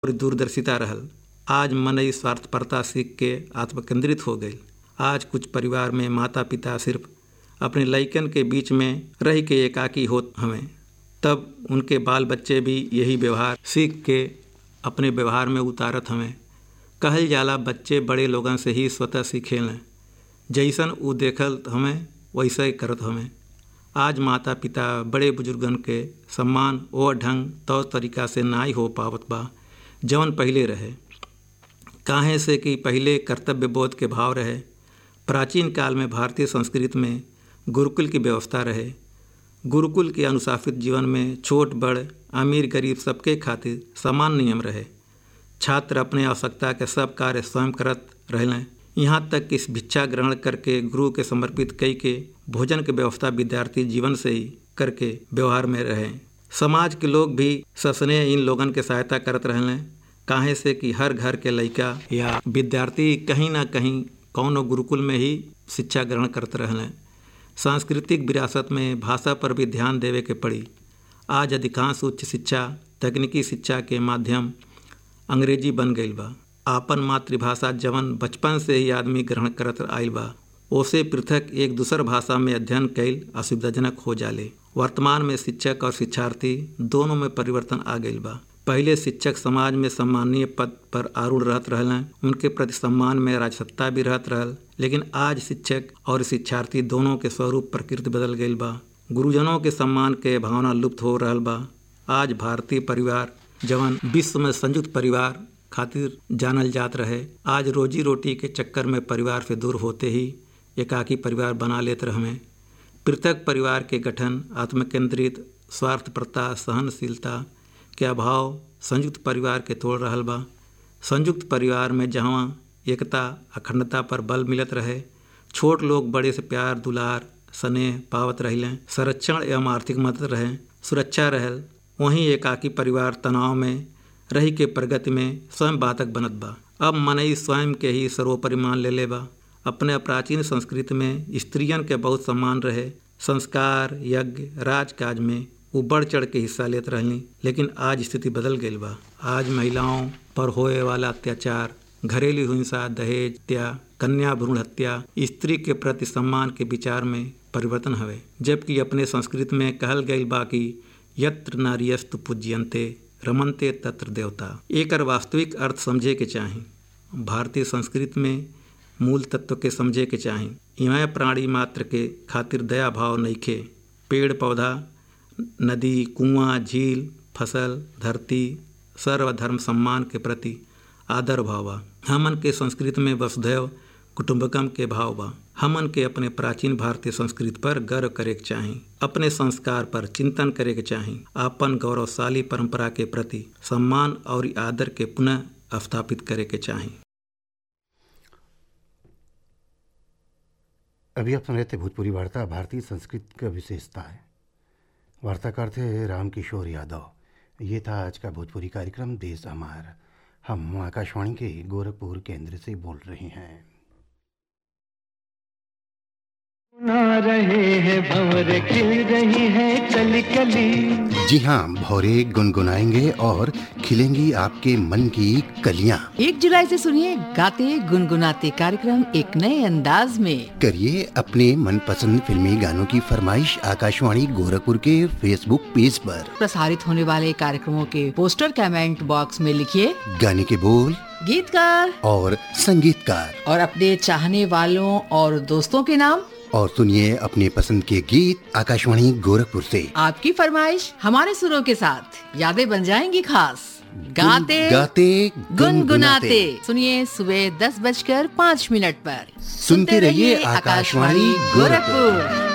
और दूरदर्शिता रहल आज मनई स्वार्थपरता सीख के आत्मकेंद्रित हो गई आज कुछ परिवार में माता पिता सिर्फ अपने लइकन के बीच में रह के एकाकी होत हमें तब उनके बाल बच्चे भी यही व्यवहार सीख के अपने व्यवहार में उतारत हमें कहल जाला बच्चे बड़े लोगन से ही स्वतः सीखेलें जैसन उ देखल हमें वैसे ही करत हमें आज माता पिता बड़े बुजुर्गन के सम्मान ओ ढंग तौर तरीका से नाई हो पावत बा जवन पहले रहे काहे से कि पहले कर्तव्य बोध के भाव रहे प्राचीन काल में भारतीय संस्कृति में गुरुकुल की व्यवस्था रहे गुरुकुल के अनुशासित जीवन में छोट बड़ अमीर गरीब सबके खातिर समान नियम रहे छात्र अपने आवश्यकता के सब कार्य स्वयं करत रहें यहाँ तक कि भिक्षा ग्रहण करके गुरु के समर्पित कई के भोजन के व्यवस्था विद्यार्थी जीवन से ही करके व्यवहार में रहे समाज के लोग भी ससने इन लोगन के सहायता करत रहें काहे से कि हर घर के लड़का या विद्यार्थी कहीं ना कहीं कौनो गुरुकुल में ही शिक्षा ग्रहण करते रहें सांस्कृतिक विरासत में भाषा पर भी ध्यान देवे के पड़ी आज अधिकांश उच्च शिक्षा तकनीकी शिक्षा के माध्यम अंग्रेजी बन गई बा आपन मातृभाषा जवन बचपन से ही आदमी ग्रहण करत आयल बा ओसे पृथक एक दूसर भाषा में अध्ययन कैल असुविधाजनक हो जाले वर्तमान में शिक्षक और शिक्षार्थी दोनों में परिवर्तन आ गई बा पहले शिक्षक समाज में सम्मानीय पद पर आरूढ़ रहत रहल उनके प्रति सम्मान में राजसत्ता भी रहत रहल लेकिन आज शिक्षक और शिक्षार्थी दोनों के स्वरूप प्रकृति बदल गई बा गुरुजनों के सम्मान के भावना लुप्त हो रहा बा आज भारतीय परिवार जवन विश्व में संयुक्त परिवार खातिर जानल जात रहे आज रोजी रोटी के चक्कर में परिवार से दूर होते ही एकाकी परिवार बना लेते रहे पृथक परिवार के गठन आत्मकेंद्रित स्वार्थप्रता सहनशीलता के अभाव संयुक्त परिवार के तोड़ रहा बा संयुक्त परिवार में जहाँ एकता अखंडता पर बल मिलत रहे छोट लोग बड़े से प्यार दुलार स्नेह पावत रहें संरक्षण एवं आर्थिक मदद रहे सुरक्षा रहल वहीं एकाकी परिवार तनाव में रही के प्रगति में स्वयं बाधक बनत बा अब मनई स्वयं के ही सर्वोपरि मान ले ले बा अपने प्राचीन संस्कृति में स्त्रियन के बहुत सम्मान रहे संस्कार यज्ञ राजकाज में वो बढ़ चढ़ के हिस्सा लेते रहली लेकिन आज स्थिति बदल गई बा आज महिलाओं पर होए वाला अत्याचार घरेलू हिंसा दहेज हत्या कन्या भ्रूण हत्या स्त्री के प्रति सम्मान के विचार में परिवर्तन हवे जबकि अपने संस्कृति में कहल गई बा कि यत्र नारियस्तु पूज्यंते रमनते तत्र देवता एक वास्तविक अर्थ समझे के चाही भारतीय संस्कृति में मूल तत्व के समझे के चाही इमाय प्राणी मात्र के खातिर दया भाव नईखे पेड़ पौधा नदी कुआं झील फसल धरती सर्वधर्म सम्मान के प्रति आदर भाव बा हमन के संस्कृति में वसुधैव कुटुंबकम के भाव बा हमन के अपने प्राचीन भारतीय संस्कृति पर गर्व करे के चाही अपने संस्कार पर चिंतन करे के चाही अपन गौरवशाली परंपरा के प्रति सम्मान और आदर के पुनः स्थापित करे के चाही अभी आप सुन रहे थे भोजपुरी वार्ता भारतीय संस्कृति का विशेषता है वार्ताकार थे रामकिशोर यादव ये था आज का भोजपुरी कार्यक्रम देश हमार हम आकाशवाणी के गोरखपुर केंद्र से बोल रहे हैं ना रहे हैं भंवर खिल रही है कली कली जी हाँ भौरे गुनगुनाएंगे और खिलेंगी आपके मन की कलियां एक जुलाई से सुनिए गाते गुनगुनाते कार्यक्रम एक नए अंदाज में करिए अपने मनपसंद फिल्मी गानों की फरमाइश आकाशवाणी गोरखपुर के फेसबुक पेज पर प्रसारित होने वाले कार्यक्रमों के पोस्टर कमेंट बॉक्स में लिखिए गाने के बोल गीतकार और संगीतकार और अपने चाहने वालों और दोस्तों के नाम और सुनिए अपने पसंद के गीत आकाशवाणी गोरखपुर से आपकी फरमाइश हमारे सुरों के साथ यादें बन जाएंगी खास गाते गाते गुनगुनाते सुनिए सुबह दस बजकर पाँच मिनट पर सुनते रहिए आकाशवाणी गोरखपुर